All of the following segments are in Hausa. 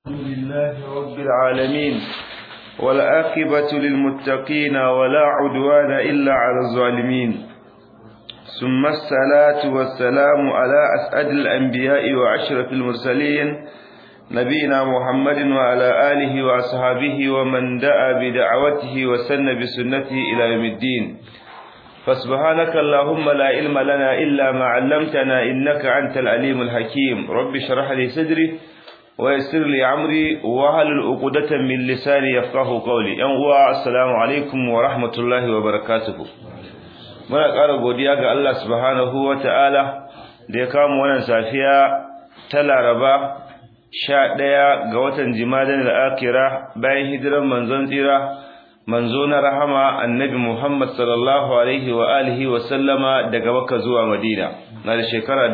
الحمد لله رب العالمين والآقبة للمتقين ولا عدوان إلا على الظالمين ثم الصلاة والسلام على أسعد الأنبياء وأشرف المرسلين نبينا محمد وعلى آله وأصحابه ومن دعا بدعوته وسن بسنته إلى يوم الدين فسبحانك اللهم لا علم لنا إلا ما علمتنا إنك أنت العليم الحكيم رب اشرح لي صدري ويسر لي عمري وهل العقدة من لساني يفقه قولي yan السلام عليكم ورحمة الله وبركاته muna ƙara godiya ga Allah subhanahu wata'ala da ya kawo wannan safiya ta Laraba 11 ga watan Jimadan al-Akhira bayan hijiran manzon tsira manzo na rahama annabi Muhammad sallallahu alaihi wa alihi wa sallama daga Makka zuwa Madina na da shekara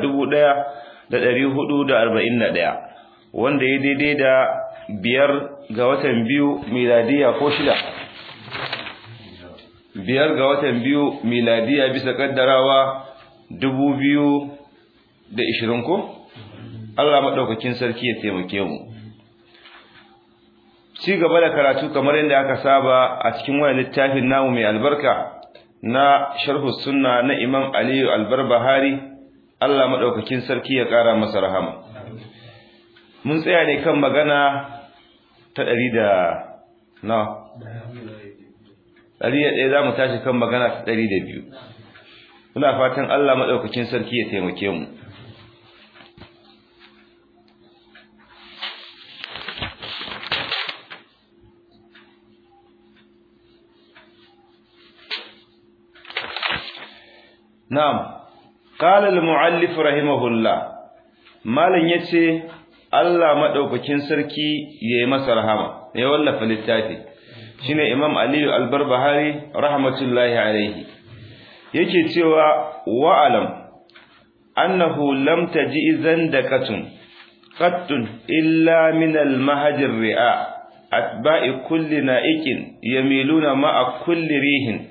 1441 wanda ya daidai da biyar ga watan biyu miladiya ko shida biyar ga watan biyu miladiya bisa kaddarawa dubu biyu da ishirin ko Allah maɗaukakin sarki ya taimake mu ci gaba da karatu kamar yadda aka saba a cikin wani littafin namu mai albarka na sharhu sunna na imam aliyu albarbahari Allah maɗaukakin sarki ya ƙara masa rahama mun tsaya ne kan magana ta ɗari da na ɗari da ɗaya za mu tashi kan magana ta ɗari da biyu muna fatan Allah maɗaukakin sarki ya taimake mu na'am qala al-mu'allif rahimahullah malan yace Allah maɗaukakin sarki ya yi masa rahama ya wallafa littafi shine Imam Aliyu Albarbahari rahmatullahi alaihi yake cewa wa'alam annahu lam taji zandaqatun qattun illa min al-mahaj ria atba'i kulli na'iqin yamiluna ma'a kulli rihin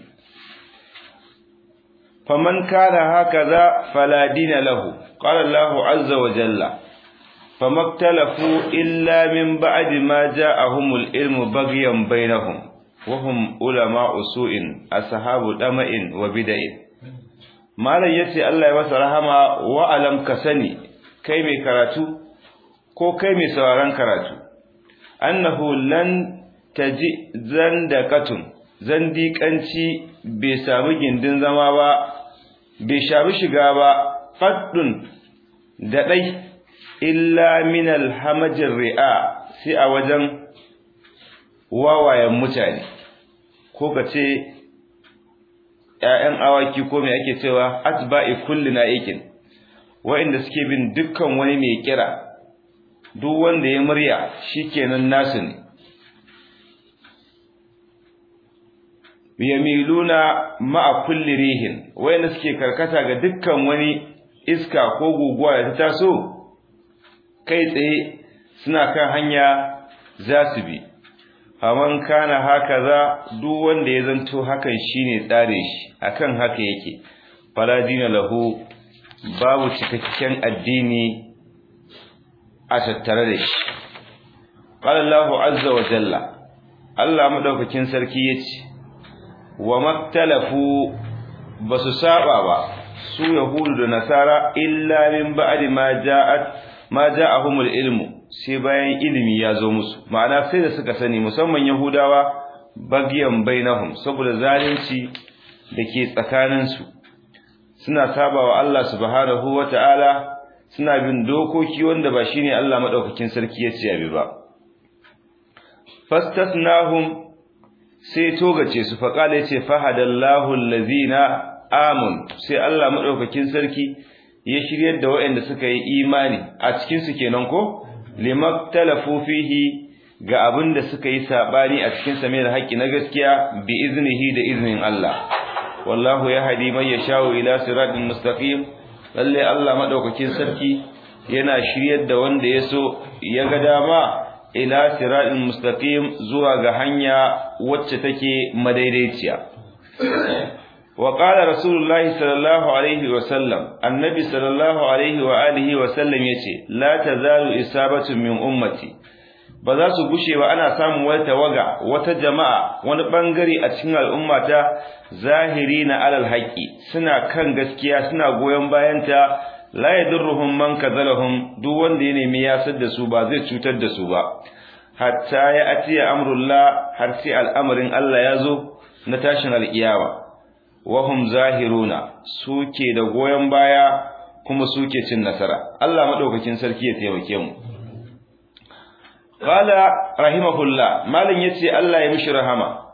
faman kana hakaza fala dina lahu qala Allahu azza wa jalla فما اختلفوا إلا من بعد ما جاءهم العلم بغيا بينهم وهم علماء سوء أصحاب دمع وبدع malam yace Allah ya masa rahama wa alam kasani kai mai karatu ko kai mai sauraron karatu annahu lan taji zandaqatun zandiƙanci bai samu gindin zama ba bai shabi shiga ba faddun da dai illa min alhamajin ri'a sai a wajen wawayen mutane ko ka ce ‘ya'yan awaki ko mai ake cewa atba'i kulli na'ikin wa'inda suke bin dukkan wani mai kira duk wanda ya murya shikenan nasu ne yamiluna ma'a kulli rihin wa'inda suke karkata ga dukkan wani iska ko guguwa da ta taso kai tsaye suna kan hanya za su bi faman kana haka za duk wanda ya zanto hakan shine tsare shi akan haka yake fala dina lahu babu cikakken addini a tattare da shi qala Allahu azza wa jalla Allah madaukakin sarki yace wa maktalafu basu saba ba su yahudu da nasara illa min ba'di ma ja'at ma ja'ahumul ilmu sai bayan ilimi ya zo musu ma'ana sai da suka sani musamman yahudawa bagyan bainahum saboda zalunci dake tsakanin su suna sabawa Allah subhanahu wata'ala suna bin dokoki wanda ba shine Allah madaukakin sarki ya ce abi ba fastasnahum sai togace su faqala yace fahadallahu allazina amun sai Allah madaukakin sarki ya shiryar da waɗanda suka yi imani a cikinsu kenan ko limaktalafu fihi ga abin da suka yi sabani a cikin sa mai haƙƙi na gaskiya bi iznihi da iznin Allah wallahu yahdi man yashau ila siratin mustaqim lalle Allah madaukakin sarki yana shiryar da wanda ya so ya ga dama ila siratin mustaqim zuwa ga hanya wacce take madaidaiciya وقال رسول الله صلى الله عليه وسلم النبي صلى الله عليه وآله وسلم يتي لا تزال إصابة من أمتي ba za su gushe ba ana samun wata tawaga wata jama'a wani bangare a cikin al'umma ta zahiri na alal haqqi suna kan gaskiya suna goyon bayanta la yadurruhum man kadhalahum duk wanda ya nemi yasar da su ba zai cutar da su ba hatta ya atiya amrullah har sai al'amarin Allah ya zo na tashin alkiyama wahum zahiruna suke da goyon baya kuma suke cin nasara Allah madaukakin sarki ya taimake mu qala rahimahullah malin yace Allah ya mishi rahama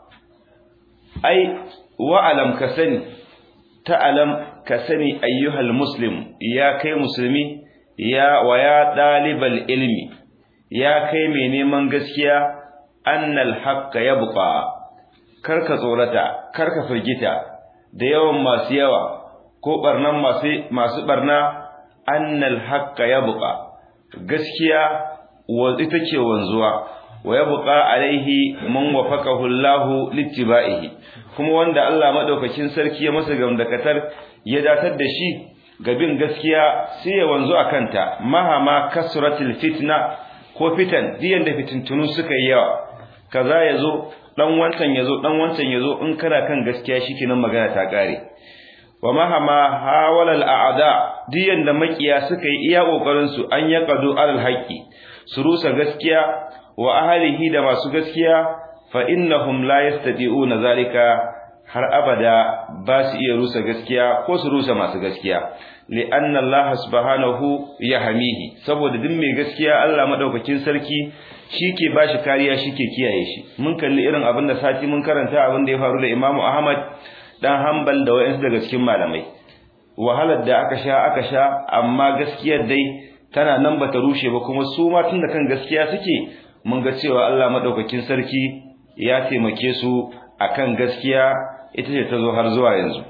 ai wa alam kasani ta'alam kasani ayyuhal muslim ya kai musulmi ya wa ya dalibal ilmi ya kai mai neman gaskiya annal haqqa yabqa karka tsorata karka firgita da yawan masu yawa ko barnan masu masu barna annal haqqa yabqa gaskiya wa ita ce wanzuwa wa yabqa alaihi man wafaqahu Allahu littiba'ihi kuma wanda Allah madaukakin sarki ya masa gamdakatar ya datar da shi ga bin gaskiya sai ya wanzu akanta mahama kasratil fitna ko fitan diyan da fitintunu suka yi yawa kaza yazo dan wancan yazo dan wancan yazo in kana kan gaskiya shikenan magana ta kare wa mahama hawala al'ada diyan da makiya suka yi iya kokarin su an yaqadu alal haqqi su rusa gaskiya wa ahlihi da masu gaskiya fa innahum la yastati'una zalika har abada ba su iya rusa gaskiya ko su rusa masu gaskiya li'anna Allah subhanahu yahmihi saboda duk mai gaskiya Allah madaukakin sarki shike bashi kariya shike kiyaye shi mun kalli irin abin da sati mun karanta abin da ya faru da Imam Ahmad dan Hanbal da wayansu daga cikin malamai wahalar da aka sha aka sha amma gaskiyar dai tana nan bata rushe ba kuma su ma tun da kan gaskiya suke mun ga cewa Allah madaukakin sarki ya taimake su akan gaskiya ita ce ta zo har zuwa yanzu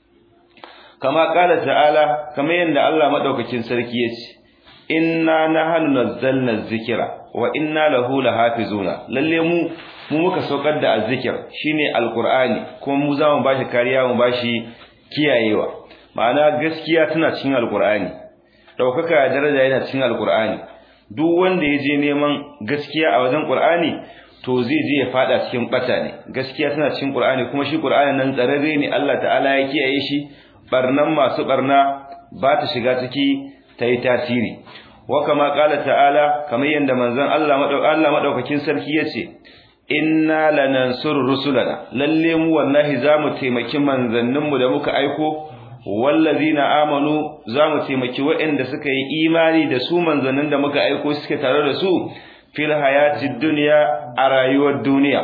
kama kala ta'ala kamar yadda Allah madaukakin sarki ya ce inna nahnu nazzalna dhikra wa inna lahu lahafizuna lalle mu mu muka saukar da azzikir shine alqur'ani kuma mu za mu bashi kariya mu bashi kiyayewa ma'ana gaskiya tana cikin alqur'ani daukaka daraja yana cikin alqur'ani duk wanda ya je neman gaskiya a wajen qur'ani to zai je ya fada cikin bata ne gaskiya tana cikin qur'ani kuma shi qur'ani nan tsararre ne Allah ta'ala ya kiyaye shi barnan masu barna ba ta shiga ciki ta yi tasiri wa kama kala ta'ala kamar yadda manzon Allah Allah madaukakin sarki yace inna lanansur rusulana lalle mu wallahi zamu taimaki manzanninmu da muka aiko wallazina amanu zamu taimaki waɗanda suka yi imani da su manzannin da muka aiko suke tare da su fil hayatid dunya a rayuwar duniya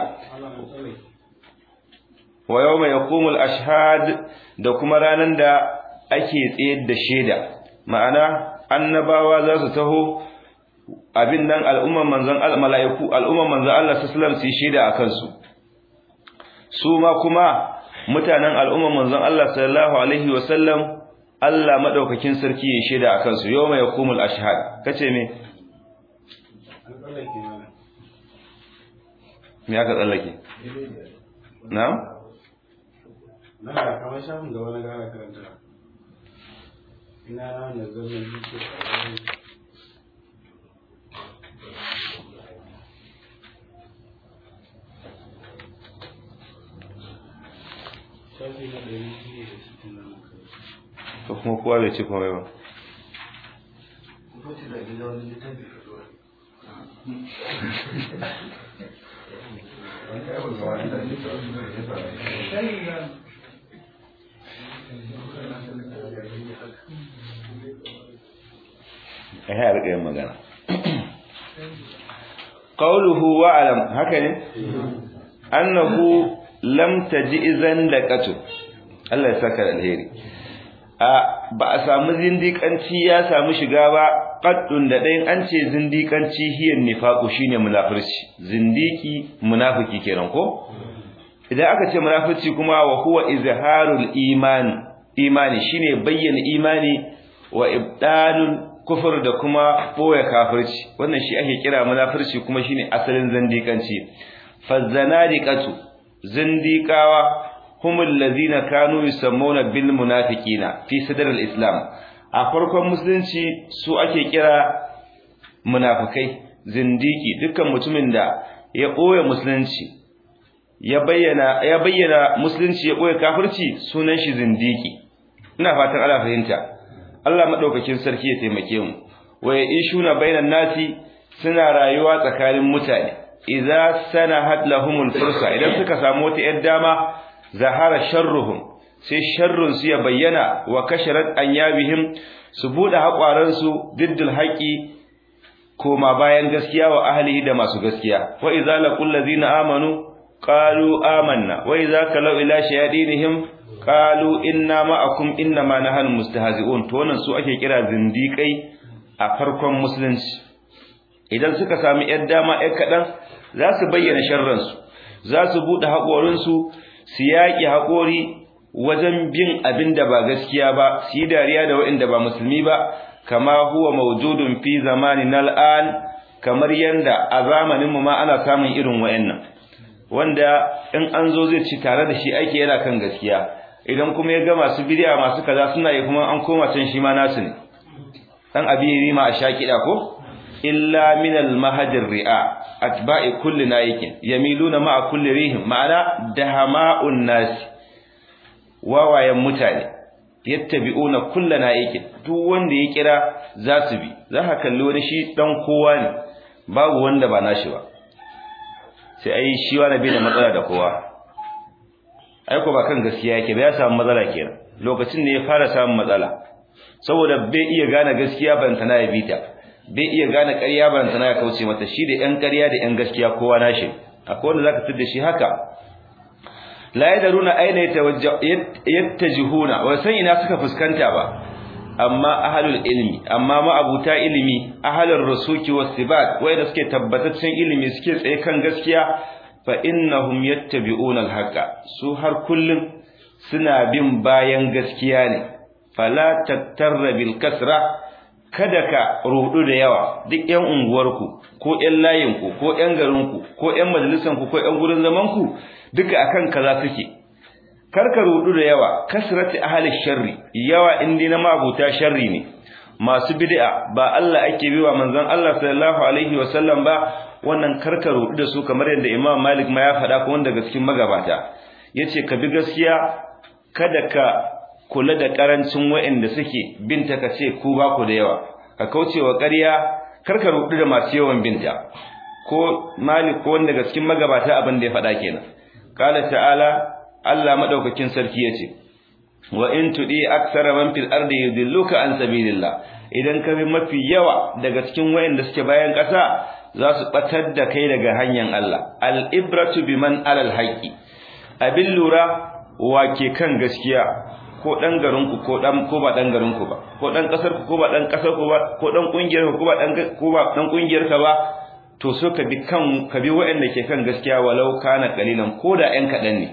wa yawma yaqumul ashhad da kuma ranan da ake tsayar da shaida ma'ana annabawa za su taho abin nan al'umman manzon mala'iku al'umman manzon Allah sallallahu alaihi wasallam su yi shaida akan su su ma kuma mutanen al'umman manzon Allah sallallahu alaihi wasallam Allah madaukakin sarki ya shaida akan su yawma yaqumul ashhad kace me me aka tsallake na'am na kamar shafin gaba na gara karanta ina na wanda zama jike shafi na ɗari biyu da sittin na nan to kuma kowa bai ci komai ba a yi rika yin magana qawluhu wa alam haka ne annahu lam tajizan laqatu Allah ya saka da alheri a ba a samu zindikanci ya samu shiga ba qaddun da dai an ce zindikanci hiyan nifaqu shine munafirci zindiki munafiki kenan ko idan aka ce munafirci kuma wa huwa izharul iman imani shine bayyana imani wa ibdalul kufur da kuma boye kafirci wannan shi ake kira munafirci kuma shine asalin zindikanci fazanadiqatu zindiqawa humul ladina kanu yusammuna bil munafiqina fi sadr al islam a farkon musulunci su ake kira munafikai zindiki dukkan mutumin da ya ɓoye musulunci ya bayyana ya bayyana musulunci ya ɓoye kafirci sunan shi zindiki ina fatan Allah fahimta Allah madaukakin sarki ya taimake mu wa ishuna bainan nasi suna rayuwa tsakanin mutane idza sanahat lahumul fursa idan suka samu wata yar dama zahara sharruhum sai sharrun su ya bayyana wa kasharat anyabihim su bude haƙwaran su diddul haqi koma bayan gaskiya wa ahlihi da masu gaskiya wa idza laqul ladina amanu qalu amanna wa idza kalau ila shayadinihim qalu inna ma'akum inna ma nahnu mustahzi'un to wannan su ake kira zindiƙai a farkon musulunci idan suka sami yar dama yar kadan za su bayyana sharransu za su bude haƙorinsu su yaƙi haƙori wajen bin abin da ba gaskiya ba su yi dariya da waɗanda ba musulmi ba kama huwa mawjudun fi zamanin al'an kamar yanda a zamanin mu ma ana samun irin wayannan wanda in an zo zai ci tare da shi ake yana kan gaskiya idan kuma ya ga masu bidiya masu kaza suna yi kuma an koma can shi ma nasu ne dan abiri ma a shakida ko illa min al mahajir ri'a atba'i kulli nayikin yamiluna ma'a kulli rihim ma'ana dahama'un nas wawayen mutane yattabi'una kulli nayikin duk wanda ya kira za su bi za ka kalli wani shi dan kowa ne babu wanda ba nashi ba sai ai shi wani bai da matsala da kowa ai ko ba kan gaskiya yake ba ya samu matsala kenan lokacin ne ya fara samun matsala saboda bai iya gane gaskiya ban tana ya bita bai iya gane ƙarya ban tana ya kauce mata shi da ƴan ƙarya da ƴan gaskiya kowa nashi akwai wanda zaka tada shi haka la yadaruna aina yattajihuna wa san ina suka fuskanta ba amma ahlul ilmi amma ma'abuta ilimi ahlur rusuki wasibat wanda suke tabbataccen ilimi suke tsaye kan gaskiya fa innahum yattabi'una al-haqa su har kullun suna bin bayan gaskiya ne fala tattarra bil kasra kada ka rudu da yawa duk ƴan unguwarku ko ƴan layinku ko ƴan garinku ko ƴan majalisanku ko ƴan gurin zamanku duka akan kaza suke karka rudu da yawa kasrati ahli sharri yawa indi na mabuta sharri ne masu bid'a ba Allah ake biwa manzon Allah sallallahu alaihi wasallam ba wannan karka rudu da su kamar yadda Imam Malik ma ya faɗa ko wanda cikin magabata yace ka bi gaskiya kada ka kula da karancin waɗanda suke binta ka ce ku ba ku da yawa ka kaucewa ƙarya karka rudu da masu yawan binta ko Malik ko wanda cikin magabata abin da ya faɗa kenan qala ta'ala Allah madaukakin sarki yace wa in tudi aksara man fil ardi yudilluka an sabilillah idan ka bi mafi yawa daga cikin wayanda suke bayan ƙasa za su batar da kai daga hanyar Allah al ibratu biman alal haqi abin lura wake kan gaskiya ko dan garin ku ko dan ko ba dan garin ku ba ko dan kasar ku ko ba dan kasar ku ba ko dan kungiyar ku ko ba dan ko ba dan kungiyar ka ba to so ka bi kan ka bi wayanda ke kan gaskiya walau kana qalilan ko da ɗan kadan ne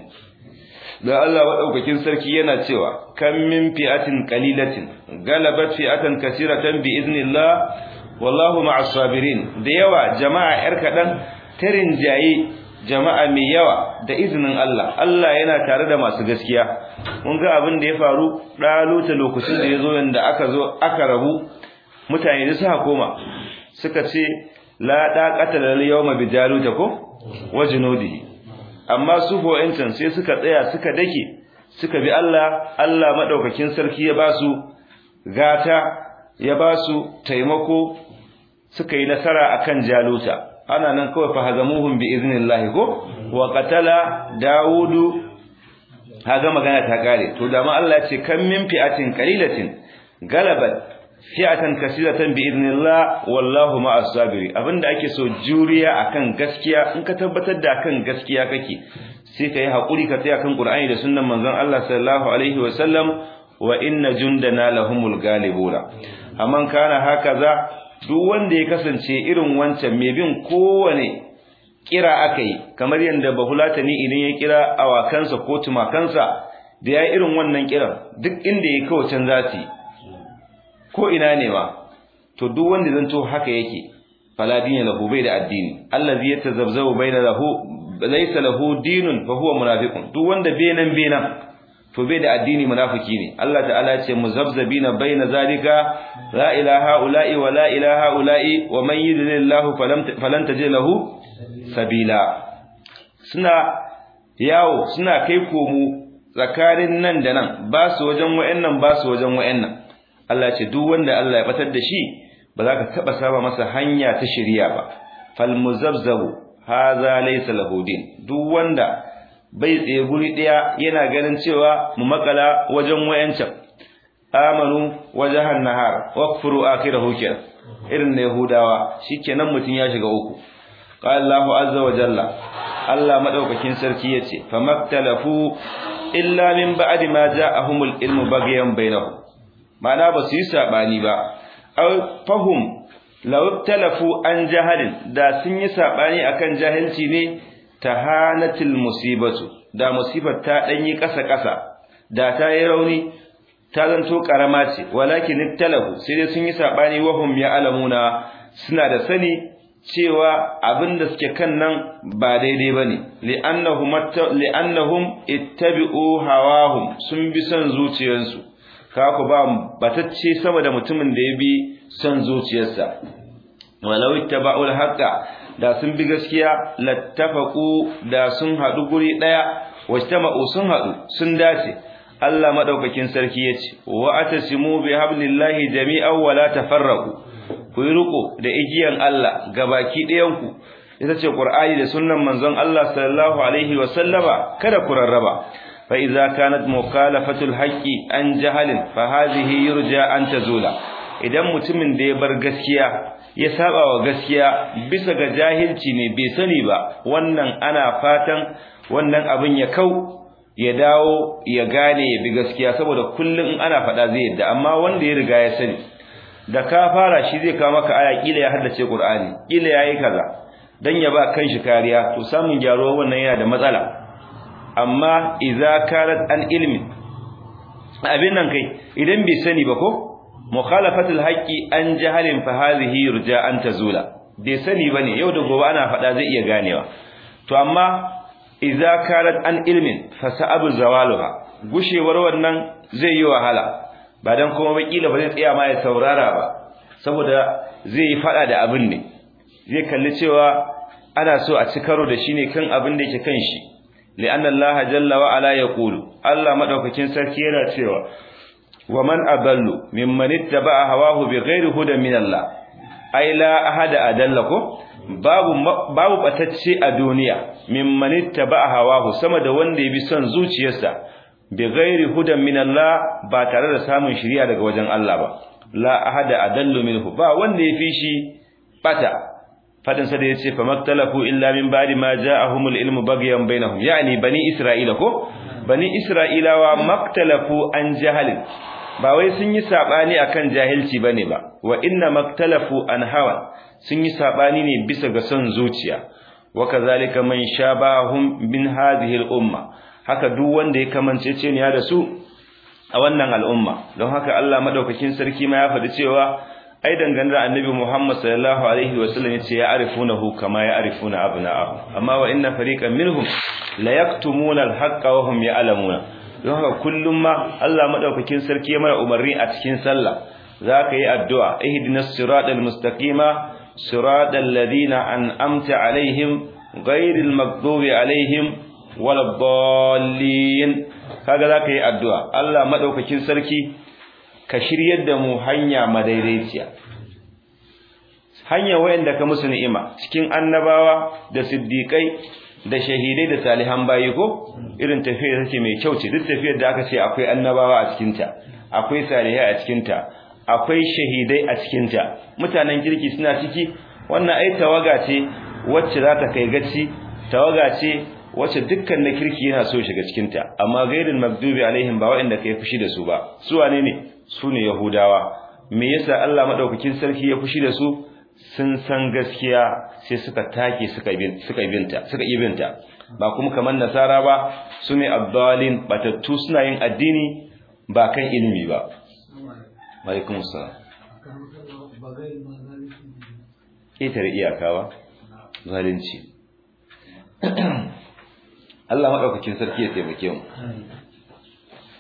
da Allah madaukakin sarki yana cewa kam min fi'atin qalilatin galabat fi'atan kaseeratan bi iznillah wallahu ma'as sabirin da yawa jama'a yar kadan tarin jayi jama'a mai yawa da izinin Allah Allah yana tare da masu gaskiya mun ga abin da ya faru daluta lokacin da yazo yanda aka zo aka rabu mutane da suka koma suka ce la daqata lil yawma bijaluta ko wajnudihi amma su fo'incan sai suka tsaya suka dake suka bi Allah Allah madaukakin sarki ya basu gata ya basu taimako suka yi nasara akan jaluta ana nan kawai fa hazamuhum bi iznillahi ko wa qatala daudu haga magana ta kare to da ma Allah ya ce kam min fi'atin qalilatin galabat fi'atan kaseeratan bi idnillah wallahu ma'as sabiri abinda ake so juriya akan gaskiya in ka tabbatar da akan gaskiya kake sai kai hakuri ka tsaya kan Qur'ani da sunnan manzon Allah sallallahu alaihi wa sallam wa inna jundana lahumul galibuna amman kana hakaza duk wanda ya kasance irin wancan mai bin kowane kira akai kamar yanda bahulatani idan ya kira awakansa ko tumakansa da ya irin wannan kiran duk inda ya kawo can zati ko ina ne ma to duk wanda zanto haka yake fala dinin lahu bai da addini allazi yatazabzabu baina lahu laysa lahu dinun fa huwa munafiqun duk wanda benan benan to bai da addini munafiki ne Allah ta'ala ya ce muzabzabina baina zalika la ilaha ula'i wa la ilaha ula'i wa man yudlilillahu falan tajid lahu sabila suna yawo suna kai komo tsakanin nan da nan ba su wajen wayannan ba su wajen wayannan Allah ce duk wanda Allah ya batar da shi ba za ka taba saba masa hanya ta shari'a ba fal muzabzabu hadha laysa lahu din duk wanda bai tsaye guri daya yana ganin cewa mu makala wajen wayancan amanu wajahan nahar waqfuru akhirahu kenan irin na yahudawa shikenan mutun ya shiga uku qala Allahu azza wa jalla Allah madaukakin sarki yace famaktalafu illa min ba'di ma ja'ahumul ilmu baghyan bainahum ma'ana ba su yi sabani ba aw fahum law talafu an jahalin da sun yi sabani akan jahilci ne tahanatil musibatu da musibar ta danyi kasa kasa da ta yi rauni ta zanto karama ce walakin talahu sai dai sun yi sabani wahum ya alamuna suna da sani cewa abin da suke kan nan ba daidai bane li'annahum li'annahum ittabi'u hawahum sun bi son zuciyarsu kaku ba batacce sama da mutumin da ya bi son zuciyarsa walau ittaba'ul haqqa da sun bi gaskiya lattafaqu da sun hadu guri daya wajtama'u sun hadu sun dace Allah madaukakin sarki yace wa atasimu bi hablillahi jami'an wa la tafarraqu ku yi riko da igiyan Allah gabaki ɗayan ku ita ce Qur'ani da sunnan manzon Allah sallallahu alaihi wa sallama kada ku rarraba fa idza kanat mukhalafatul haqqi an jahalin fa hadhihi yurja an tazula idan mutumin da ya bar gaskiya ya saba wa gaskiya bisa ga jahilci ne bai sani ba wannan ana fatan wannan abin ya kau ya dawo ya gane ya bi gaskiya saboda kullum in ana faɗa zai yadda amma wanda ya riga ya sani da ka fara shi zai kawo maka aya kila ya haddace Qur'ani kila yayi kaza dan ya ba kanshi kariya to samun gyaro wannan yana da matsala amma idza kanat an ilmi abin nan kai idan bai sani ba ko mukhalafatul haqqi an jahalin fa hadhihi yurja an tazula bai sani bane yau da gobe ana faɗa zai iya ganewa to amma idza kanat an ilmin fa sa'abu zawaluha gushewar wannan zai yi wahala ba dan kuma bakila ba zai tsaya ma ya saurara ba saboda zai yi fada da abin ne zai kalli cewa ana so a ci karo da shi ne kan abin da yake kan shi li'anna Allah jalla wa ala yaqulu Allah madaukakin sarki yana cewa wa man adallu mimman ittaba'a hawahu bighairi hudan min Allah ai la ahada adalla ko babu babu batacce a duniya mimman ittaba'a hawahu sama da wanda ya bi son zuciyarsa bighairi hudan min Allah ba tare da samun shiriya daga wajen Allah ba la ahada adallu minhu ba wanda ya fi shi bata fadin sa da yace fa maktalafu illa min ba'di ma ja'ahumul ilmu baghyan bainahum yani bani isra'ila ko bani isra'ilawa maktalafu an jahalin ba wai sun yi sabani akan jahilci bane ba wa inna maktalafu an hawa sun yi sabani ne bisa ga son zuciya wa kazalika man shabahum min hadhihi al-umma haka duk wanda ya kamance ce ne da su a wannan al'umma don haka Allah madaukakin sarki ma ya faɗi cewa ai dangane da annabi Muhammad sallallahu alaihi wasallam yace ya arifunahu kama ya arifuna abna'ahu amma wa inna fariqan minhum la yaktumuna al-haqqa wa hum ya'lamuna don haka kullum ma Allah madaukakin sarki ya mana umarni a cikin sallah zaka yi addu'a ihdinas siratal mustaqima siratal ladina an'amta alaihim ghairil maghdubi alaihim waladdallin kaga zaka yi addu'a Allah madaukakin sarki ka shiryar da mu hanya madaidaiciya hanya wayanda ka musu ni'ima cikin annabawa da siddiqai da shahidai da salihan bayi ko irin tafiyar take mai kyau ce duk tafiyar da aka ce akwai annabawa a cikin ta akwai salihai a cikin ta akwai shahidai a cikin ta mutanen kirki suna ciki wannan ai tawaga ce wacce za ta kai gaci tawaga ce wacce dukkan na kirki yana so shiga cikin ta amma gairin magdubi alaihim ba waɗanda kai fushi da su ba su wane ne su ne yahudawa me yasa Allah madaukakin sarki ya fushi da su sun san gaskiya sai suka take suka bin suka binta suka yi binta ba kuma kamar nasara ba su ne abdalin batattu suna yin addini ba kan ilimi ba alaikum assalam ƙetare iyakawa zalunci Allah maɗaukakin sarki ya taimake mu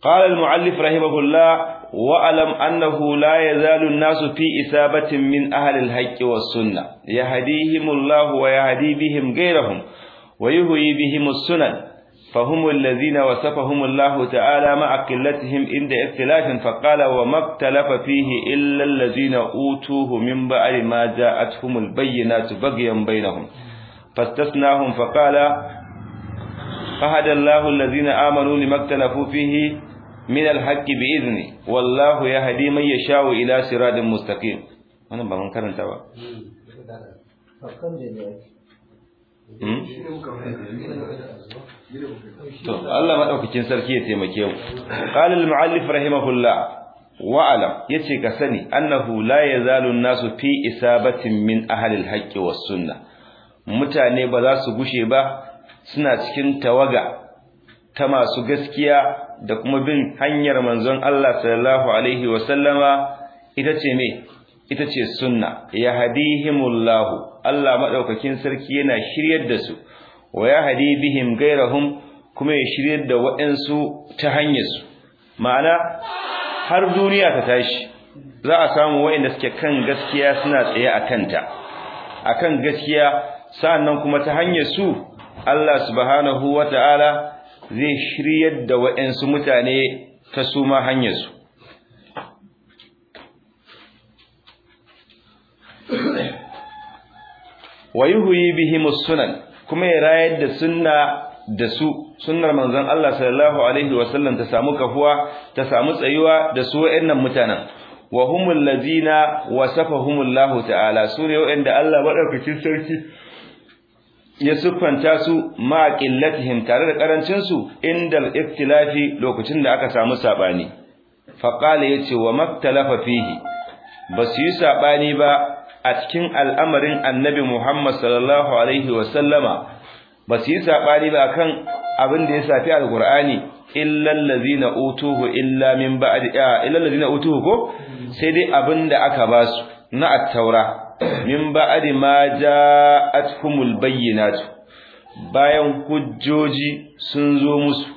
قال المؤلف رحمه الله واعلم انه لا يزال الناس في اصابه من اهل الحق والسنه يهديهم الله ويهدي بهم غيرهم ويهوي بهم السنن فهم الذين وصفهم الله تعالى مع قلتهم عند اختلاف فقال وما اختلف فيه الا الذين اوتوه من بعد ما جاءتهم البينات بغيا بينهم فاستثناهم فقال فهدى الله الذين آمنوا لما اختلفوا فيه من الحق بإذنه والله يهدي من يشاء إلى صراط مستقيم wannan ba mun karanta ba to Allah madaukakin sarki ya taimake mu qala al-muallif rahimahullah wa alam yace ka sani annahu la yazalu an-nasu fi isabatin min ahli al-haqqi was-sunnah mutane ba za su gushe ba suna cikin tawaga ta masu gaskiya da kuma bin hanyar manzon Allah sallallahu alaihi wasallama ita ce me ita ce sunna yahdihimullahu Allah madaukakin sarki yana shiryar da su wa yahdi bihim gairahum kuma ya shiryar da waɗansu ta hanyar su ma'ana har duniya ta tashi za a samu waɗanda suke kan gaskiya suna tsaye a kanta akan gaskiya sa'annan kuma ta hanyar su Allah subhanahu wata'ala zai shiryar da waɗansu mutane ta su ma hanyarsu wa yuhyi bihim sunan kuma ya rayar da sunna da su sunnar manzon Allah sallallahu alaihi wasallam ta samu kafuwa ta samu tsayuwa da su waɗannan mutanen wa humul ladina wasafahumullahu ta'ala sune waɗanda Allah madaukakin sarki ya siffanta su ma qillatihim tare da karancin su indal iftilafi lokacin da aka samu sabani fa qala yace wa maktalafa fihi basu yi sabani ba a cikin al'amarin annabi Muhammad sallallahu alaihi wa sallama basu yi sabani ba akan abin da ya safi alqur'ani illa allazina utuhu illa min ba'di illa allazina utuhu ko sai dai abin da aka basu na at-taura min ba'di ma ja'atuhumul bayyinatu bayan hujjoji sun zo musu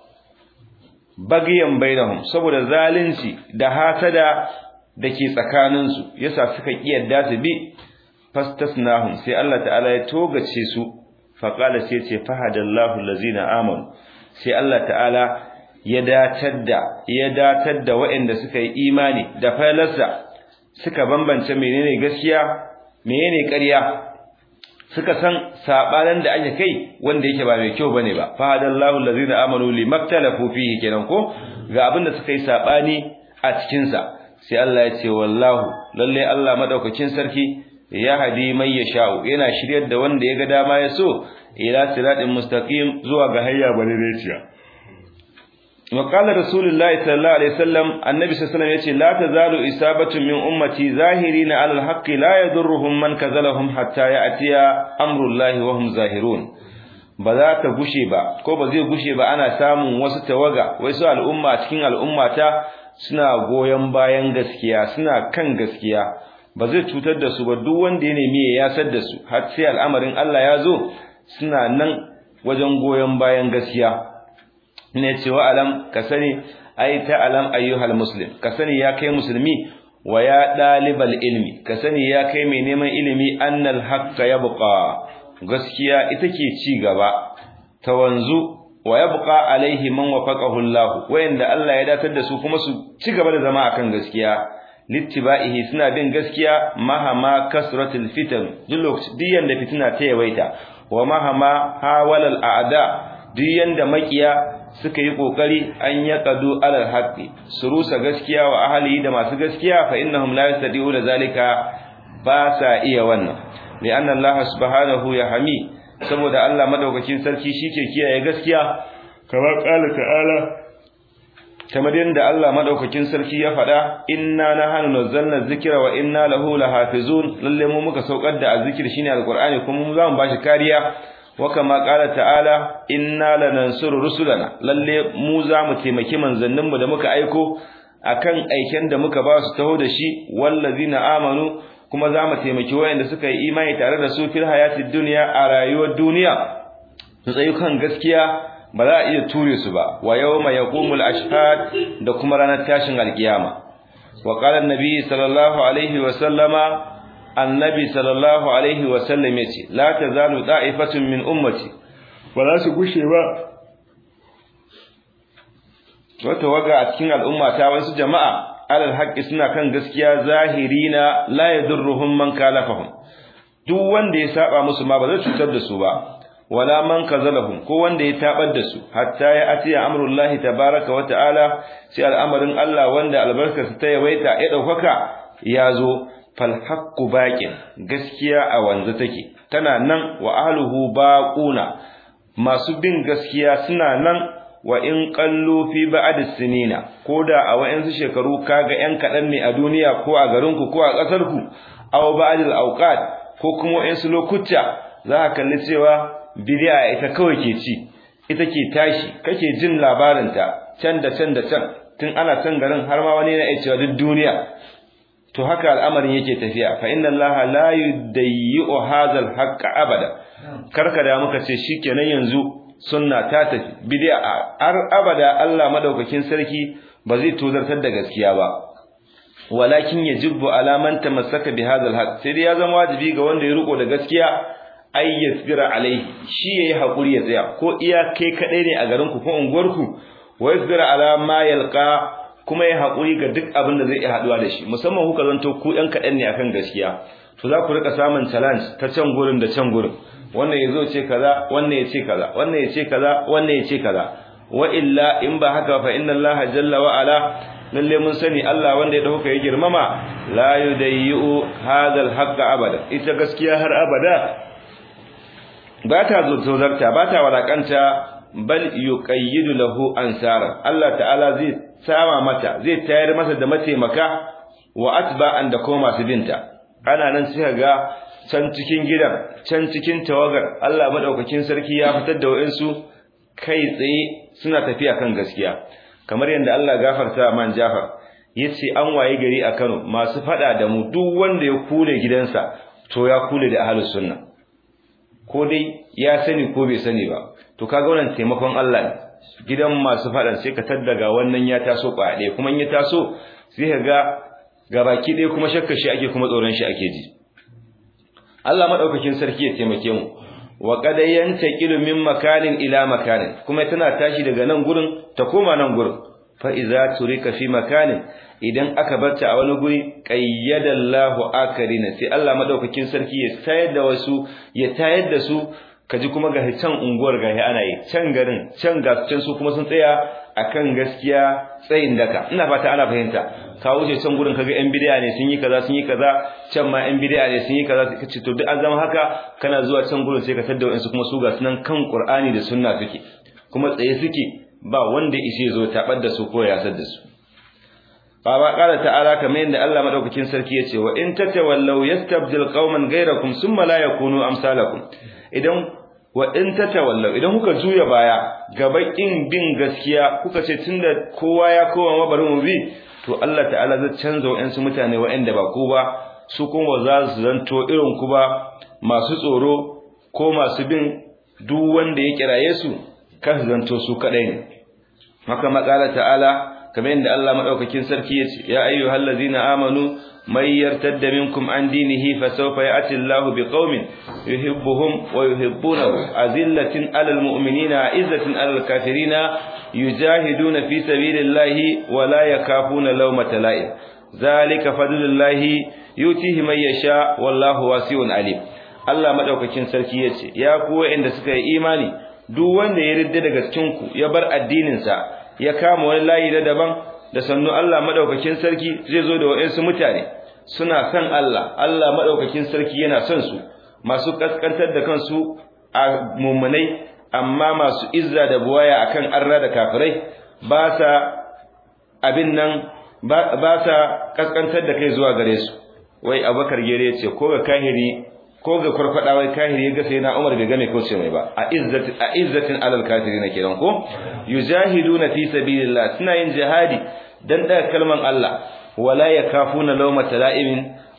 bagiyan bainahum saboda zalunci da hasada dake tsakanin su yasa suka kiyarda su bi fastasnahum sai Allah ta'ala ya togace su faqala sai ce fahadallahu allazina amanu sai Allah ta'ala ya datar da ya datar da waɗanda suka yi imani da falarsa suka bambance menene gaskiya menene ƙarya suka san sabanan da ake kai wanda yake ba mai kyau bane ba fa hadallahu allazina amanu limaktalafu fihi kenan ko ga abinda suka yi sabani a cikin sa sai Allah ya ce wallahu lalle Allah madaukakin sarki ya hadi mai yasha'u yana shiryar da wanda ya ga dama ya so ila siratin mustaqim zuwa ga hayya balireciya وقال رسول الله صلى الله عليه وسلم النبي صلى الله عليه وسلم يقول لا تزال إصابة من أمتي ظاهرين على الحق لا يضرهم من كذلهم حتى يأتي أمر الله وهم ظاهرون ba za ta gushe ba ko ba zai gushe ba ana samun wasu tawaga wasu al'umma cikin al'umma ta suna goyon bayan gaskiya suna kan gaskiya ba zai cutar da su ba duk wanda ya nemi ya yasar da su har sai al'amarin Allah ya zo suna nan wajen goyon bayan gaskiya ne cewa alam ka sani ai ta alam ayyuhal muslim ka sani ya kai musulmi wa ya dalibal ilmi ka sani ya kai mai neman ilimi annal haqqa yabqa gaskiya ita ke ci gaba ta wanzu wa yabqa alaihi man wafaqahu Allah wayanda Allah ya datar da su kuma su ci gaba da zama akan gaskiya littiba'ihi suna bin gaskiya mahama kasratul fitan duk yanda fitina ta yawaita wa mahama hawalal a'da duk yanda makiya suka yi kokari an yaqadu alal haqqi su rusa gaskiya wa ahli da masu gaskiya fa innahum la yastadi'una zalika ba sa iya wannan li'anna Allah subhanahu ya hami saboda Allah madaukakin sarki shike kiyaye gaskiya kamar qala ta'ala kamar yadda Allah madaukakin sarki ya faɗa inna nahnu nazzalna dhikra wa inna lahu lahafizun lalle mu muka saukar da azzikir shine alqur'ani kuma mu zamu bashi kariya wa kama qala ta'ala inna lanansuru rusulana lalle mu zamu taimaki manzannin mu da muka aiko akan aiken da muka ba su taho da shi wallazina amanu kuma zamu taimaki wayanda suka yi imani tare da su fil hayatid dunya a rayuwar duniya su tsayu kan gaskiya ba za a iya ture su ba wa yawma yaqumul ashhad da kuma ranar tashin alkiyama wa qala annabi sallallahu alaihi wa sallama annabi sallallahu alaihi wa sallam yace la tazalu da'ifatun min ummati ba za su gushe ba wata waga a cikin al'umma ta wasu jama'a alal haqqi suna kan gaskiya zahirina la yadurruhum man kalafahum duk wanda ya saba musu ma ba zai cutar da su ba wala man kazalahum ko wanda ya tabar da su hatta ya atiya amrullahi tabaraka wa ta'ala sai al'amarin Allah wanda albarkarsa ta yawaita ya daukaka ya zo fal haqqu baqin gaskiya a wanzu take tana nan wa ahluhu baquna masu bin gaskiya suna nan wa in qallu fi ba'd sinina koda a wayansu shekaru kaga yan kadan ne a duniya ko a garinku ko a kasarku aw ba'd al-awqat ko kuma wayansu lokuta za ka kalli cewa bid'a ita kawai ke ci ita ke tashi kake jin labarinta can da can da can tun ana can garin har ma wani na cewa duk duniya to haka al'amarin yake tafiya fa inna allaha la yudayyi'u hadha al-haqqa abada karka da muka ce shikenan yanzu sunna ta tafi bid'a har abada Allah madaukakin sarki ba zai tozartar da gaskiya ba walakin yajibu ala man tamassaka bi hadha al sai dai ya zama wajibi ga wanda ya riko da gaskiya ay yasbira alaihi shi yayi hakuri ya tsaya ko iya kai kadai ne a garin ku ko unguwar ku wa yasbira ala ma yalqa kuma ya hakuri ga duk abin da zai iya haduwa da shi musamman kuka zanto ku ɗan kaɗan ne akan gaskiya to za ku rika samun challenge ta can gurin da can gurin wannan yazo ce kaza wannan ya ce kaza wannan ya ce kaza wannan ya ce kaza wa illa in ba haka fa inna Allah jalla wa ala lalle mun sani Allah wanda ya dauka ya girmama la yudayyu hadha al abada ita gaskiya har abada ba ta zozarta ba ta walakanta bal yuqayyidu lahu ansara Allah ta'ala zai sama mata zai tayar masa da mataimaka wa atba'an da kuma masu binta ana nan sai ga can cikin gidan can cikin tawagar Allah madaukakin sarki ya fitar da wayansu kai tsaye suna tafiya kan gaskiya kamar yadda Allah gafarta man Jafar yace an waye gari a Kano masu fada da mu duk wanda ya kule gidansa to ya kule da ahlus sunna ko dai ya sani ko bai sani ba to kaga wannan taimakon Allah ne gidan masu fadan sai ka taddaga wannan ya taso kwaɗe kuma in ya taso sai ka ga gabaki ɗaya kuma shakka shi ake kuma tsoron shi ake ji Allah madaukakin sarki ya taimake mu wa qad yantaqilu min makanin ila makanin kuma tana tashi daga nan gurin ta koma nan gurin fa iza turika fi makanin idan aka barta a wani guri qayyadallahu akarina sai Allah madaukakin sarki ya tayar da wasu ya tayar da su kaji kuma ga can unguwar gahi ana yi can garin can ga can su kuma sun tsaya akan gaskiya tsayin daka ina fata ana fahimta ka wuce can gurin kaga yan bid'a ne sun yi kaza sun yi kaza can ma yan bid'a ne sun yi kaza kace to duk an zama haka kana zuwa can gurin sai ka tada wayansu kuma su ga sunan kan Qur'ani da sunna suke kuma tsaye suke ba wanda ishe zo tabar da su ko ya sad da su Baba ƙara ta'ala kamar yadda Allah madaukakin sarki yace wa in tatawallaw yastabdil qauman ghayrakum thumma la yakunu amsalakum idan wa in tatawallaw idan kuka juya baya gabakin bin gaskiya kuka ce tunda kowa ya kowa mabarin mu bi to Allah ta'ala zai canza wa'ansu mutane wa'anda ba ku ba su kuma za su zanto irin ku ba masu tsoro ko masu bin duk wanda ya kiraye su kan zanto su kadai ne haka makala ta'ala kamar yadda Allah madaukakin sarki yace ya ayyuhallazina amanu may yartadda minkum an dinihi fasawfa ya'ti Allahu biqaumin yuhibbuhum wa yuhibbunahu azillatin 'alal mu'minina 'izzatin 'alal kafirina yujahiduna fi sabilillahi wa la yakafuna lawmata la'im zalika fadlullahi yutihi man yasha wallahu wasi'un alim Allah madaukakin sarki yace ya ku wa'anda suka yi imani duk wanda ya ridda daga cikin ku ya bar addinin sa ya kama wani layi na daban da sannu Allah madaukakin sarki zai zo da wayansu mutane suna son Allah Allah madaukakin sarki yana son su masu kaskantar da kansu a mummunai amma masu izza da buwaya akan arra da kafirai ba sa abin nan ba sa kaskantar da kai zuwa gare su wai Abubakar gere ce ko ga kahiri ko ga farfada wai kahiri ga sai na Umar bai game ko ce mai ba a izzatin a izzatin alal kafirin kenan ko yujahiduna fi sabilillah suna yin jihadi dan daga kalman Allah wala yakafuna lawmata la'imin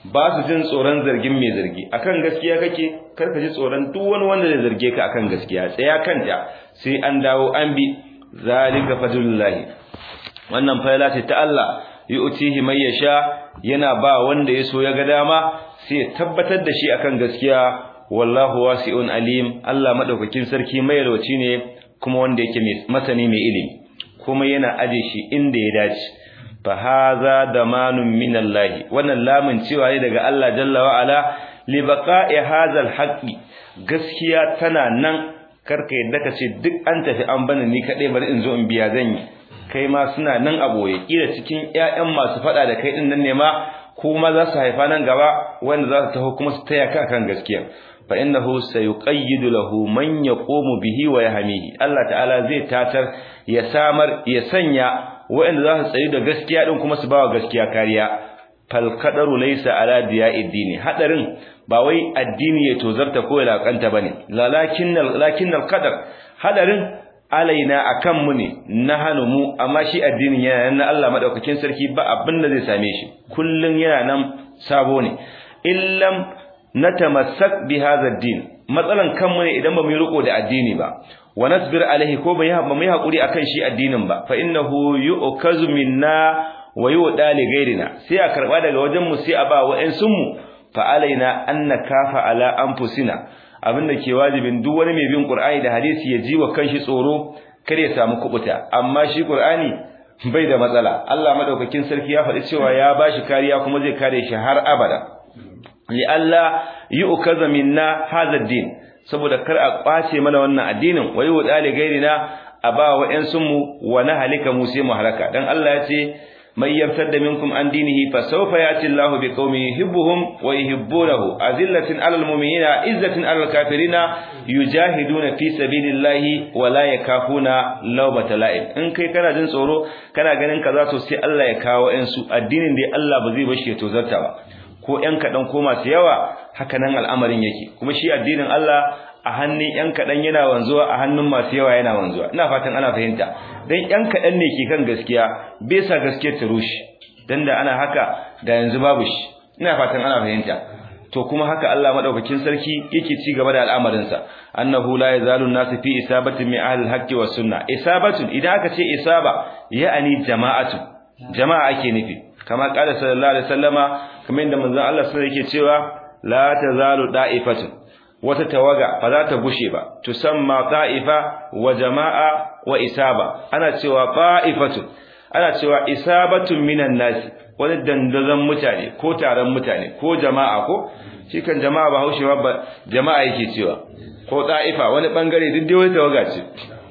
ba su jin tsoron zargin mai zargi akan gaskiya kake kar ka ji tsoron duk wani wanda zai zarge ka akan gaskiya tsaya kanta sai an dawo an bi zalika fadlullahi wannan fayla ce ta Allah yu'tihi may yasha yana ba wanda ya so ya ga dama sai ya tabbatar da shi akan gaskiya wallahu wasi'un alim Allah madaukakin sarki mai yalwaci ne kuma wanda yake masani mai ilimi kuma yana aje shi inda ya dace fa hadha damanun minallahi wannan lamun cewa ne daga Allah jalla wa ala li baqa'i hadha alhaqi gaskiya tana nan karka yadda ka ce duk an tafi an bani ni kadai bari in zo in biya zan yi kai ma suna nan a boye kila cikin ƴaƴan masu fada da kai din nan ne ma kuma za su haifa nan gaba wanda za su taho kuma su taya ka kan gaskiya fa innahu sayuqayyidu lahu man yaqumu bihi wa yahmihi Allah ta'ala zai tatar ya samar ya sanya wanda za su tsayi da gaskiya din kuma su bawa gaskiya kariya fal qadaru laysa ala diya'id dini hadarin ba wai addini ya tozarta ko ya lakanta bane lalakinnal lakinnal qadar hadarin alaina akan mu ne nahanu mu amma shi addinin yana nan Allah madaukakin sarki ba abin da zai same shi kullun yana nan sabo ne illam natamassak bi hadha ad-din matsalan kanmu ne idan ba mu yi riko da addini ba wa nasbir alaihi ko ba mu yi hakuri akan shi addinin ba fa innahu yu'kazu minna wa yu'da li ghairina sai a karba daga wajen mu sai a ba wa'ansun mu fa alaina an nakafa ala anfusina abinda ke wajibin duk wani mai bin qur'ani da hadisi ya ji wa kanshi tsoro kar ya samu kubuta amma shi qur'ani bai da matsala Allah madaukakin sarki ya faɗi cewa ya bashi kariya kuma zai kare shi har abada li alla yu'kaza minna hadha ad-din saboda kar a kwace mana wannan addinin wayi wa dali gairina a ba wa ƴan sunmu wa na halika mu sai mu halaka dan Allah ya ce may yartadda minkum an dinihi fa sawfa yati Allahu bi qaumin yuhibbuhum wa yuhibbunahu azillatin 'alal mu'minina izzatin 'alal kafirina yujahiduna fi sabilillahi wa la yakafuna lawmata la'im in kai kana jin tsoro kana ganin kaza to sai Allah ya kawo ƴan su addinin da Allah ba zai bashi ya tozarta ba ko ƴan kaɗan ko masu yawa haka nan al'amarin yake kuma shi addinin Allah a hannun ƴan kaɗan yana wanzuwa a hannun masu yawa yana wanzuwa ina fatan ana fahimta dan ƴan kaɗan ne ke kan gaskiya bai sa gaskiyar ta rushe dan da ana haka da yanzu babu shi ina fatan ana fahimta to kuma haka Allah madaukakin sarki yake ci gaba da al'amarin sa annahu la yazalu nasu fi isabatin min ahli al-haqqi was sunna isabatun idan aka ce isaba ya'ani jama'atu jama'a ake nufi kama qala sallallahu alaihi wasallama kamar yadda manzon Allah sallallahu yake cewa la tazalu da'ifatun wata tawaga ba za ta gushe ba tusamma da'ifa wa jama'a wa isaba ana cewa da'ifatun ana cewa isabatun minan nas wani dandazon mutane ko taron mutane ko jama'a ko shi kan jama'a ba haushewa ba jama'a yake cewa ko da'ifa wani bangare duk dai wata tawaga ce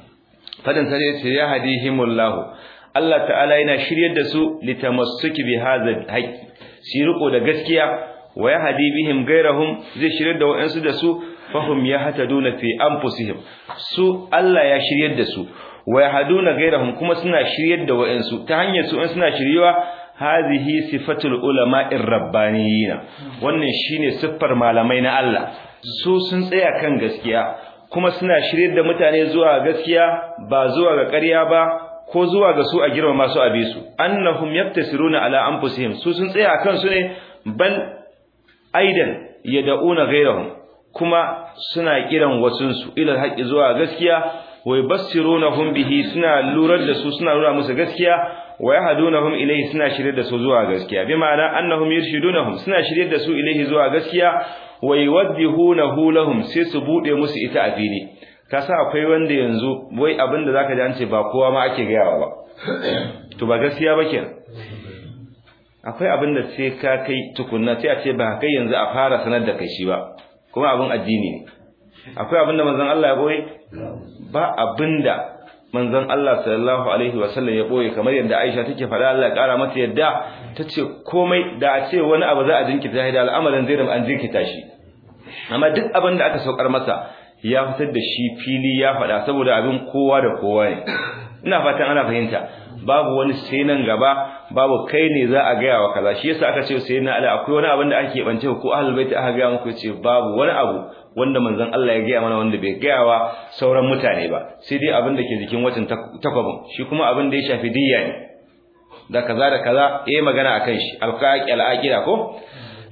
fadin sai ce ya hadihimullahu Allah ta'ala yana shiryar da su litamassuki bi hadha haqqi shi riko da gaskiya wa yahdi bihim gairahum zai shiryar da wayansu da su fahum yahtaduna fi anfusihim su Allah ya shiryar da su wa yahduna gairahum kuma suna shiryar da wayansu ta hanyar su in suna shiriwa hadhihi sifatul ulama'ir rabbaniyina wannan shine siffar malamai na Allah su sun tsaya kan gaskiya kuma suna shiryar da mutane zuwa gaskiya ba zuwa ga ƙarya ba ko zuwa ga su a girmama su a bisu annahum yaktasiruna ala anfusihim su sun tsaya akan su ne bal aidan yad'una ghayrahum kuma suna kiran wasun su ila haqqi zuwa gaskiya wa yubassirunahum bihi suna lurar da su suna nuna musu gaskiya wa yahdunahum ilayhi suna shirye da su zuwa gaskiya bi ma'ana annahum yurshidunahum suna shirye da su ilayhi zuwa gaskiya wa yuwaddihunahu lahum sai su bude musu ita a fili ka sa akwai wanda yanzu wai abinda zaka ji an ce ba kowa ma ake gayawa ba to ba gaskiya ba kenan akwai abinda sai ka kai tukunna sai a ce ba kai yanzu a fara sanar da kai shi ba kuma abin addini ne akwai abinda manzon Allah ya boye ba abinda manzon Allah sallallahu alaihi wasallam ya boye kamar yadda Aisha take faɗa Allah ya kara mata yadda tace komai da a ce wani abu za a jinkita da al'amarin zai an jinkita shi amma duk abin da aka saukar masa ya fitar da shi fili ya faɗa saboda abin kowa da kowa ne ina fatan ana fahimta babu wani sai nan gaba babu kai ne za a gaya wa kaza shi yasa aka ce sai na ala akwai wani abin da ake bance ko ahlul bait aka gaya muku ce babu wani abu wanda manzon Allah ya gaya mana wanda bai gaya wa sauran mutane ba sai dai abin da ke jikin watan takwabin shi kuma abin da ya shafi diyya ne da kaza da kaza yayi magana akan shi alqaqi alaqira ko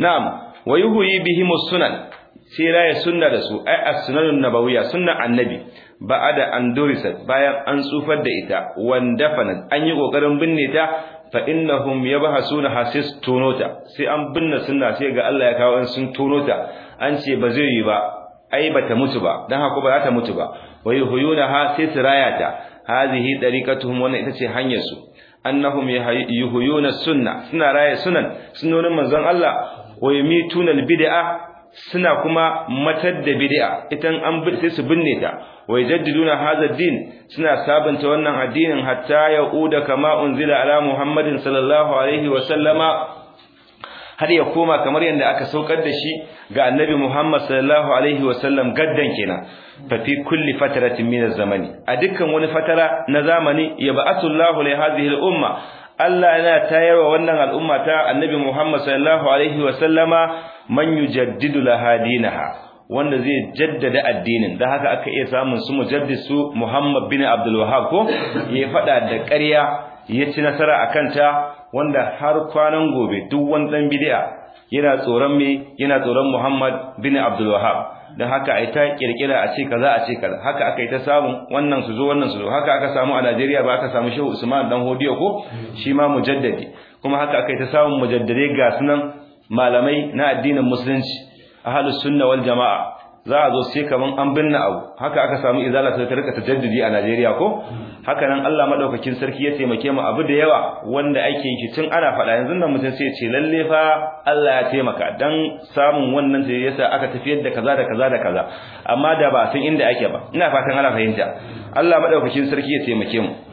na'am wa yuhyi bihim sunan sai raya sunna da su ai as-sunanun nabawiyya sunnan annabi ba'ada an durisat bayan an tsufar da ita wanda fanat an yi kokarin binne ta fa innahum yabhasuna hasis tonota sai an binne sunna sai ga Allah ya kawo an sun tonota an ce ba zai yi ba ai bata mutu ba dan haka ba za ta mutu ba wa yuhyuna ha sai tirayata hadhihi dariqatuhum wannan ita ce hanyar su annahum yuhyuna sunna suna raya sunan sunonin manzon Allah wa yumituna bid'a suna kuma matar da bid'a idan an sai su binne ta wa yajaddiduna hadha din suna sabanta wannan addinin hatta yauda kama unzila ala muhammadin sallallahu alaihi wa sallama har ya koma kamar yadda aka saukar da shi ga annabi muhammad sallallahu alaihi wa sallam gaddan kenan fa fi kulli fatratin min zamani a dukkan wani fatara na zamani ya ba'atullahu li hadhihi al-umma Allah yana tayarwa wannan al'umma ta annabi Muhammad sallallahu alaihi wa sallama man yujaddidu laha dinaha wanda zai jaddada addinin dan haka aka iya samun su mujaddisu Muhammad bin Abdul Wahhab ko ya fada da ƙarya ya ci nasara akan ta wanda har kwanan gobe duk wani dan bid'a yana tsoron me yana tsoron Muhammad bin Abdul Wahhab dan haka ai ta kirkira a ce kaza a ce kaza haka aka yi ta samu wannan su zo wannan su zo haka aka samu a Najeriya ba aka samu Shehu Usman dan Hodiyo ko shi ma mujaddadi kuma haka aka yi ta samu mujaddare ga sunan malamai na addinin musulunci ahlus sunna wal jamaa za a zo sai kaman an binne abu haka aka samu izala ta rika tajaddudi a Najeriya ko haka nan Allah madaukakin sarki ya taimake mu abu da yawa wanda ake yi tun ana faɗa yanzu nan mutum sai ya ce lalle fa Allah ya taimaka dan samun wannan sai yasa aka tafiyar da kaza da kaza da kaza amma da ba san inda ake ba ina fatan ana fahimta Allah madaukakin sarki ya taimake mu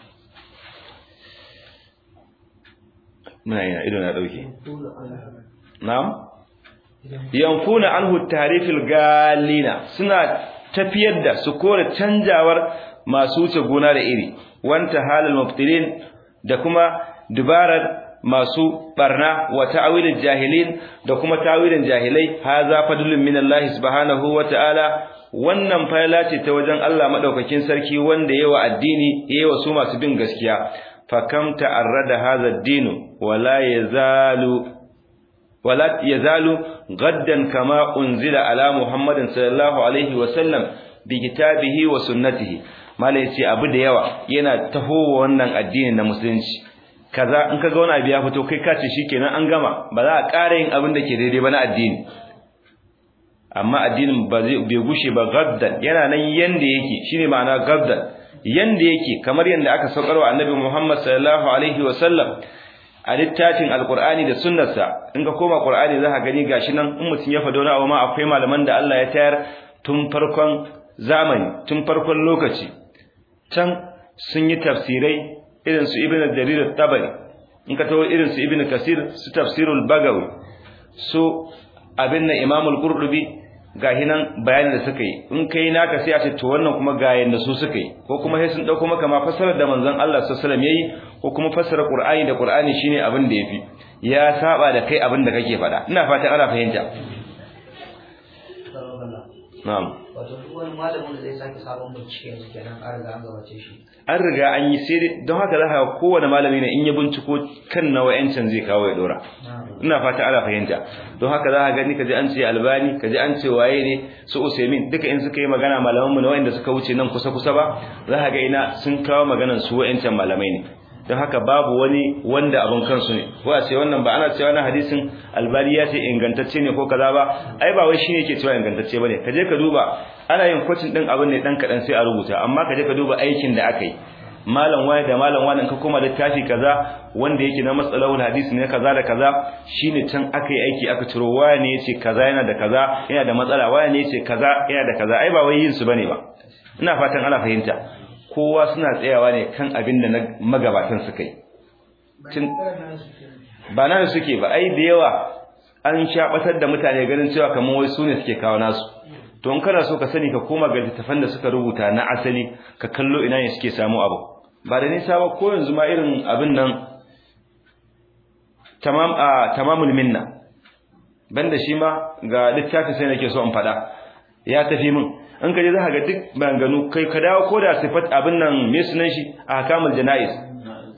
muna yana ido na dauke na'am yanfuna anhu tarifil galina suna tafiyar da su kore canjawar masu wuce gona da iri wanta halal muftilin da kuma dubarar masu barna wa ta'wilil jahilin da kuma ta'wilin jahilai haza fadlun minallahi subhanahu wa ta'ala wannan fayla ce ta wajen Allah madaukakin sarki wanda yawa addini yawa su masu bin gaskiya fakam ta'arrada hadha ad-din wala yazalu wala yazalu gaddan kama unzila ala muhammadin sallallahu alaihi wa sallam bi kitabihi wa sunnatihi malai ce abu da yawa yana taho wannan addinin na musulunci kaza in kaga wani abu ya fito kai kace shikenan an gama ba za a ƙara yin abin da ke daidai ba na addini amma addinin ba zai bai gushe ba gaddan yana nan yanda yake shine ma'ana gaddan yanda yake kamar yanda aka saukarwa annabi Muhammad sallallahu alaihi wa sallam a littafin alqur'ani da sunnarsa in ka koma qur'ani za ka gani gashi nan in mutum ya fado na abu ma akwai malaman da Allah ya tayar tun farkon zamani tun farkon lokaci can sun yi tafsirai irin su ibnu jarir at-tabari in ka tawo irin su ibnu kasir su tafsirul bagawi su abin na imamul qurtubi ga hinan bayanin da suka yi in kai naka sai a ce to wannan kuma ga yanda su suka yi ko kuma sai sun dauko maka ma fasarar da manzon Allah sallallahu alaihi wasallam yayi ko kuma fasara Qur'ani da Qur'ani shine abin da yafi ya saba da kai abin da kake faɗa ina fatan ana fahimta na'am wato duk wani malamin da zai sake sabon bincike yanzu kenan an riga an gabace shi an riga an yi sai don haka za ka ga kowane malami ne in ya binciko kan nawa yancin zai kawo ya dora ina fata ana fahimta don haka za ka gani kaji an ce albani kaji an ce waye ne su usaimin duka in suka yi magana malaman mu na wanda suka wuce nan kusa kusa ba za ka ga ina sun kawo maganan su wa'ancan malamai ne don haka babu wani wanda abin kansu ne ko a ce wannan ba ana cewa na hadisin albani ya ce ingantacce ne ko kaza ba ai ba wai shine yake cewa ingantacce bane ka je ka duba ana yin kwacin din abin ne dan kadan sai a rubuta amma ka je ka duba aikin da aka yi malam wani da malam wani ka koma littafi kaza wanda yake na matsalawul hadisi ne kaza da kaza shine can aka yi aiki aka ciro waya ne yace kaza yana da kaza yana da matsala waya ne yace kaza yana da kaza ai ba wai yin su bane ba ina fatan ana fahimta kowa suna tsayawa ne kan abin da magabatan suka yi ba nan suke ba ai da yawa an shabatar da mutane ganin cewa kamar wai su ne suke kawo nasu to in kana so ka sani ka koma ga littafan da suka rubuta na asali ka kallo ina ne suke samu abu ba da nisa ba ko yanzu ma irin abin nan tamam a tamamul minna banda shi ma ga littafin sai nake so in fada ya tafi min in ka je za ka ga duk maganganu kai ka dawo ko da sifat abin nan me sunan shi a hakamul janais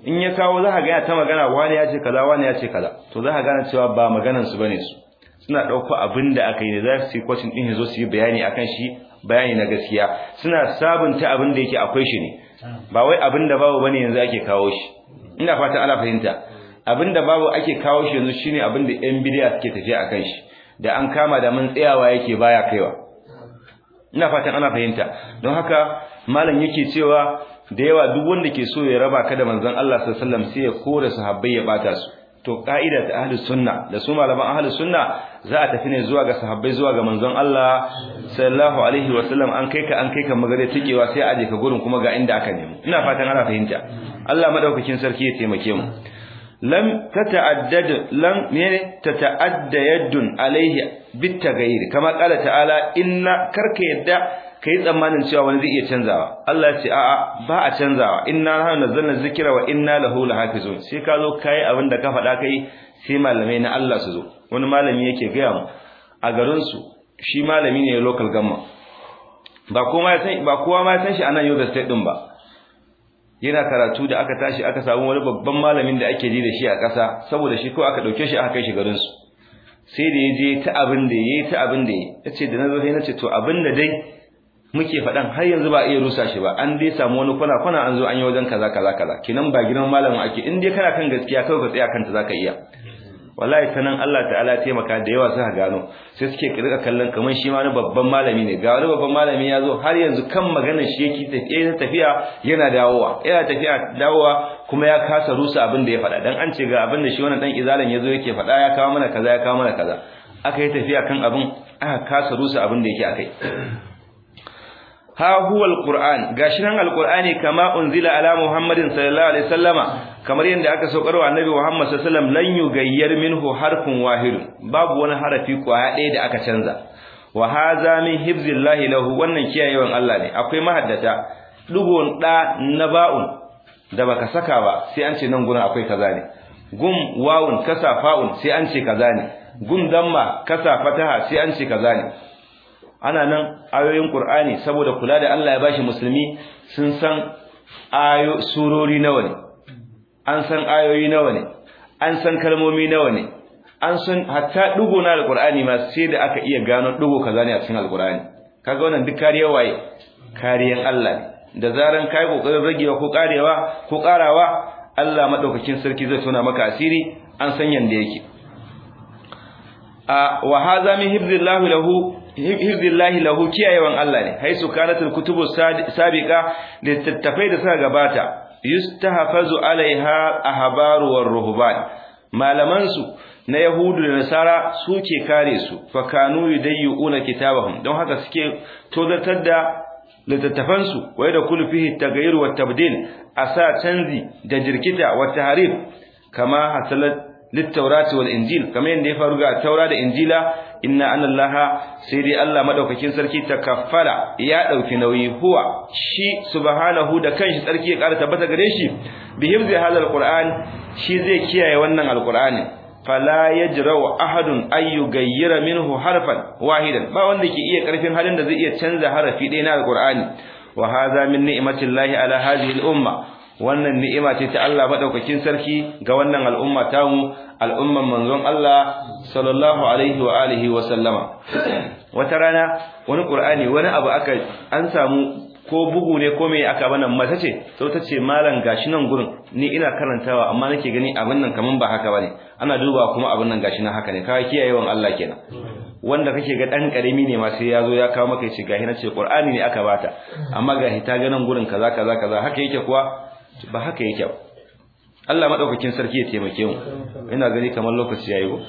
in ya kawo za ka ga ta magana wani ya ce kaza wani ya ce kaza to za ka gane cewa ba maganan su bane su suna ɗauko abin da aka yi ne za su yi kwacin ɗin ya zo su yi bayani akan shi bayani na gaskiya suna sabunta abin da yake akwai shi ne ba wai abin da babu bane yanzu ake kawo shi ina fatan ana fahimta abin da babu ake kawo shi yanzu shine abin da yan bidiya suke tafiya akan shi da an kama da mun tsayawa yake baya kaiwa ina fatan ana fahimta don haka malam yake cewa da yawa duk wanda ke so ya raba ka da manzon Allah sallallahu alaihi wasallam sai ya kore sahabbai ya bata su to ka'ida ta ahlus sunna da su malaman ahlus sunna za a tafi ne zuwa ga sahabbai zuwa ga manzon Allah sallallahu alaihi wasallam an kai ka an kai ka magare tikewa sai aje ka gurin kuma ga inda aka nemo ina fatan ana fahimta Allah madaukakin sarki ya taimake mu lam tata'addad lam ne tata'adda yaddun alaihi bitaghayyir kama qala ta'ala inna karka yadda kai tsammanin cewa wani zai iya canzawa Allah ya ce a'a ba a canzawa inna nahnu nazzalna dhikra wa inna lahu lahafizun sai ka zo kai abin da ka faɗa kai sai malamai na Allah su zo wani malami yake gaya mu a garin su shi malami ne local government ba kowa ya san ba kowa ma ya san shi a nan Yobe State din ba yana karatu da aka tashi aka samu wani babban malamin da ake ji da shi a ƙasa saboda shi ko aka dauke shi aka kai shi garin su sai da yaje ta abin da yayi ta abin da yayi yace da nazo sai nace to abin da dai muke faɗan har yanzu ba iya rusa shi ba an dai samu wani kwana kwana an zo an yi wajen kaza kaza kaza kinan ba gidan malamin ake in dai kana kan gaskiya kai ka tsaya kanta zaka iya wallahi sanan Allah ta'ala taimaka da yawa suka gano sai suke rika kallon kaman shi ma wani babban malami ne ga wani babban malami ya zo har yanzu kan maganar shi yake tafiya tafiya yana dawowa yana tafiya dawowa kuma ya kasa rusa abin da ya faɗa dan an ce ga abin da shi wannan dan izalan yazo yake faɗa ya kawo mana kaza ya kawo mana kaza aka yi tafiya kan abin aka kasa rusa abin da yake akai ha huwa alquran gashi nan alqurani kama unzila ala muhammadin sallallahu alaihi wasallama kamar yadda aka saukar wa annabi muhammad sallallahu alaihi wasallam lan yugayyar minhu harfun wahid babu wani harafi kwaya ɗaya da aka canza wa hadha min hifzillahi lahu wannan kiyayewan Allah ne akwai mahaddata dugon da na ba'un da baka saka ba sai an ce nan gurin akwai kaza ne gum wawun kasa fa'un sai an ce kaza ne gum damma kasa fataha sai an ce kaza ne ana nan ayoyin Qur'ani saboda kula da Allah ya bashi musulmi sun san ayo surori nawa ne an san ayoyi nawa ne an san kalmomi nawa ne an san hatta dugo na alqur'ani ma sai da aka iya gano dugo kaza ne a cikin alqur'ani kaga wannan duk kariyar waye kariyan Allah ne da zaran kai kokarin ragewa ko karewa ko karawa Allah madaukakin sarki zai tona maka asiri an san yanda yake a wa hadha min hibzillahi lahu hifzillahi lahu kiyayewan Allah ne haisu kanatul kutubu sabiqa littattafai da suka gabata yustahfazu alaiha ahbaru war ruhban malaman su na yahudu da nasara suke kare su fa kanu yudayyuna kitabahum don haka suke tozartar da littattafan su wai da kullu fihi taghayyur wa tabdil asa canzi da jirkita wa tahrif kama hasalat littaurati wal injil kamar yadda ya faru ga taura da injila inna anallaha sai dai Allah madaukakin sarki takaffala ya dauki nauyi huwa shi subhanahu da kanshi sarki ya ƙara tabbata gare shi bi hifzi hadal qur'an shi zai kiyaye wannan alqur'ani fala yajra'u ahadun ay yughayyira minhu harfan wahidan ba wanda ke iya karfin halin da zai iya canza harafi ɗaya na alqur'ani wa hadha min ni'matillahi ala hadhihi al-umma wannan ni'ima ce ta Allah madaukakin sarki ga wannan al'umma tamu al'umman manzon Allah sallallahu alaihi wa alihi wa sallama wata rana wani qur'ani wani abu aka an samu ko bugu ne ko me aka bana mata ce sau ta ce malam gashi nan gurin ni ina karantawa amma nake gani abin nan kaman ba haka bane ana duba kuma abin nan gashi nan haka ne kawai kiyayewan Allah kenan wanda kake ga dan karimi ne ma sai yazo ya kawo maka ce gashi na ce qur'ani ne aka bata amma gashi ta ga nan gurin kaza kaza kaza haka yake kuwa ba haka yake ba Allah madaukakin sarki ya taimake mu ina gani kamar lokaci yayi go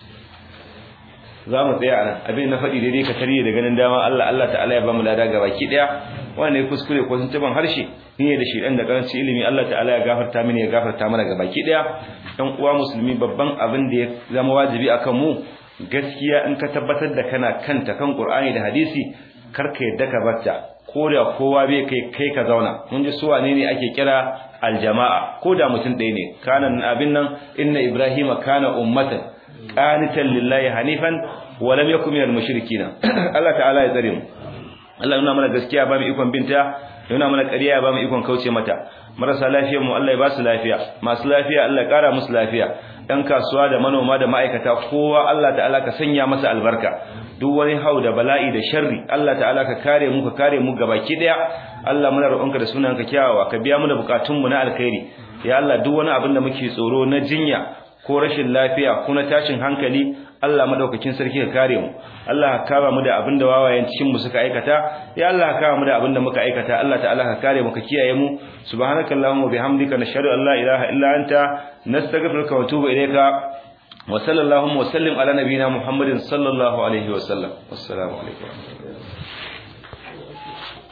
za mu tsaya anan abin na faɗi daidai ka tarihi da ganin dama Allah Allah ta'ala ya ba mu lada ga baki daya wanda ya kuskure ko sun taban harshe ne da shi dan da karanci ilimi Allah ta'ala ya gafarta mini ya gafarta mana ga baki daya dan uwa musulmi babban abin da ya zama wajibi akan mu gaskiya in ka tabbatar da kana kanta kan Qur'ani da hadisi karka yadda ka batta ko da kowa bai kai kai ka zauna mun ji su wane ne ake kira aljama'a ko da mutum ɗaya ne kana abin nan inna ibrahima kana ummatan qanitan lillahi hanifan wa lam yakun minal mushrikeen Allah ta'ala ya tsare mu Allah nuna mana gaskiya ba mu ikon binta yana mana ƙarya ya ba mu ikon kauce mata marasa lafiyar mu Allah ya ba su lafiya masu lafiya Allah ya ƙara musu lafiya ɗan kasuwa da manoma da ma'aikata kowa Allah ta'ala ka sanya masa albarka duk wani hau da bala'i da sharri Allah ta'ala ka kare mu ka kare mu gabaki daya Allah muna roƙonka da sunanka kyawawa ka biya mu da bukatun mu na alkhairi ya Allah duk wani abin da muke tsoro na jinya ko rashin lafiya ko na tashin hankali Allah madaukakin sarki ka kare mu Allah ka kama mu da abin da wawayen cikin mu suka aikata ya Allah ka kama mu da abin da muka aikata Allah ta'ala ka kare mu ka kiyaye mu subhanakallahumma wa bihamdika nashhadu an la ilaha illa anta nastaghfiruka wa atubu ilayka wa sallallahu wa sallim ala nabiyyina muhammadin sallallahu alaihi wa sallam wassalamu alaikum